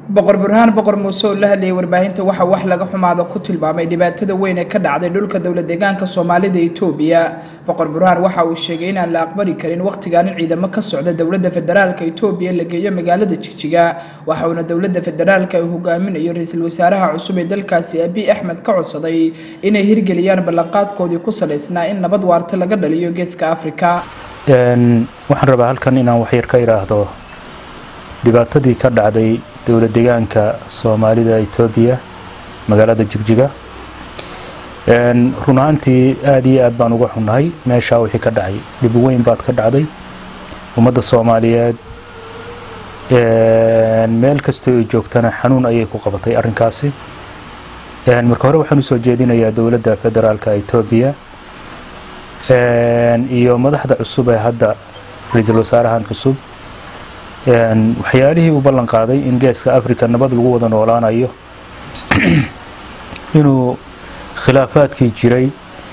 boqor burhaan boqor muuse oo la hadlayay warbaahinta waxaa wax laga xumaado ku tilmaamay dhibaatada weyn ee ka dhacday dhulka dowlad deegaanka soomaalida itoobiya boqor burhaan waxa uu sheegay inaan la aqbali karin wakhtigan in ciidamo ka socda dowladda federaalka itoobiya la geeyo magaalada jigjiga waxauna dowladda federaalka uu hogaaminayo ra-iisul wasaaraha cusub ee dalkaasi abiy axmed ka codsaday inay hirgeliyaan ballanqaadkoodii ku salaysnaa in nabad waarta laga dhaliyo geeska afrika waxaan rabaa halkan inaan waxyar ka idhaahdo dhibaatadii ka dhacday dowlad deegaanka soomaalida etoobiya magaalada jigjiga run ahaantii aada iyo aad baan uga xunnahay meeshaa wixii ka dhacay dhib weyn baad ka dhacday ummadda soomaaliyeed meel kastoo ay joogtana xanuun ayay ku qabatay arrinkaasi marka hore waxaan usoo jeedinayaa dowladda federaalka etoobiya iyo madaxda cusub ee hadda ra-iisul wasaarahan cusub waxyaalihii u ballan qaaday in geeska africa nabad lagu wada noolaanayo inuu khilaafaadkii jiray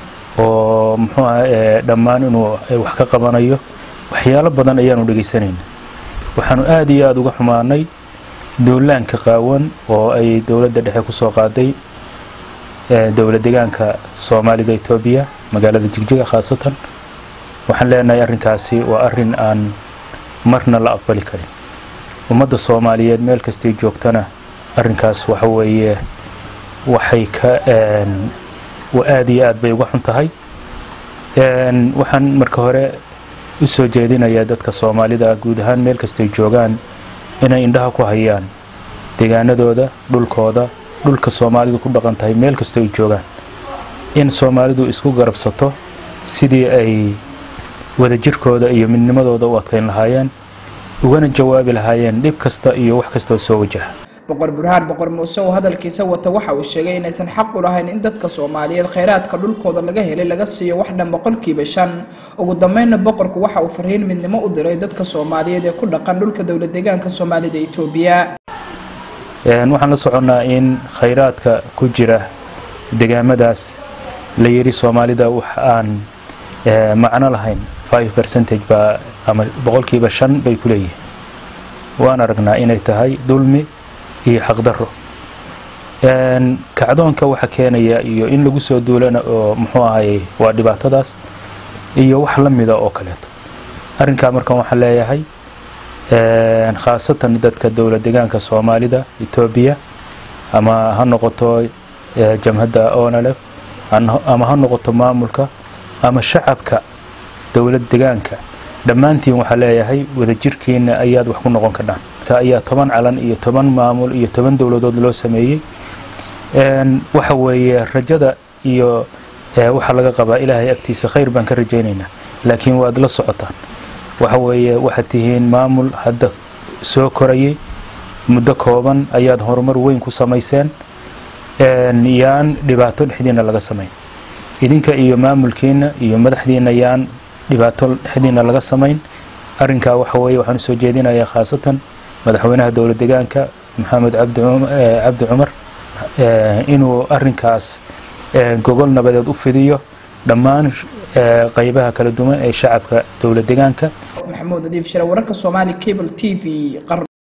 oo muxuu ah dhammaan inuu wax ka qabanayo waxyaalo badan ayaanu dhegaysanayna waxaanu aada iyo aada uga xumaanay duulaanka qaawan oo ay dowladda dhexe ku soo qaaday dowlad deegaanka soomaalida etoobiya magaalada jigjiga khaasatan waxaan leenahay arrinkaasi waa arrin aan marna la aqbali karin ummadda soomaaliyeed meel kastay joogtana arrinkaas waxa weeye waxay ka aada iyo aad bay uga xun tahay waxaan marka hore u soo jeedinayaa dadka soomaalida guud ahaan meel kastay joogaan inay indhaha ku hayaan deegaanadooda dhulkooda dhulka soomaalidu ku dhaqan tahay meel kastoo ay joogaan in soomaalidu isku garabsato sidii ay wadajirkooda iyo midnimadooda u adkayn lahaayeen ugana jawaabi lahaayeen dhib kasta iyo wax kastoo soo wajaha boqor burhaan boqor muuse oo hadalkiisa wata waxa uu sheegay inaysan xaq u lahayn in dadka soomaaliyeed khayraadka dhulkooda laga helay laga siiyo wax dhan boqolkiiba shan ugu dambeynna boqorku waxa uu fariin midnimo u diray dadka soomaaliyeed ee ku dhaqan dhulka dowlad deegaanka soomaalida etoobiya waxaan la soconnaa in khayraadka ku jira degaamadaas la yidhi soomaalida wax aan macno lahayn five percentage baa ama boqolkiiba shan bay ku leeyihiin waan aragnaa inay tahay dulmi iyo xaqdarro kacdoonka waxa keenaya iyo in lagu soo duulana oo muxuu ahayey waa dhibaatadaas iyo wax la mida oo kaleeto arrinkaa markan waxaan leeyahay khaasatan dadka dowlad deegaanka soomaalida etoobiya ama ha noqoto jamhadda onalef ama ha noqoto maamulka ama shacabka dowlad deegaanka dhammaantiin waxaa leeyahay wadajirkiina ayaad wax ku noqon kardhaan ayaa toban calan iyo toban maamul iyo toban dowladood loo sameeyey waxa weeye rajada iyo waxaa laga qabaa ilaahay agtiisa khayr baan ka rajaynaynaa laakiin waad la socotaan waxa weeye waxaad tihiin maamul hadda soo korayay muddo kooban ayaad horumar weyn ku samayseen yaan dhibaato dhexdiina laga samayn idinka iyo maamulkiina iyo madaxdiina yaan dhibaato dhexdiina laga samayn arrinkaa waxa weeye waxaan usoo jeedinayaa khaasatan madaxweynaha dowlad deegaanka maxamed cabdi cumar inuu arrinkaas gogol nabadeed u fidiyo dhammaan qaybaha kala duwan ee shacabka dowlad deegaanka maxamuud nadiif shire wararka soomaali cable t v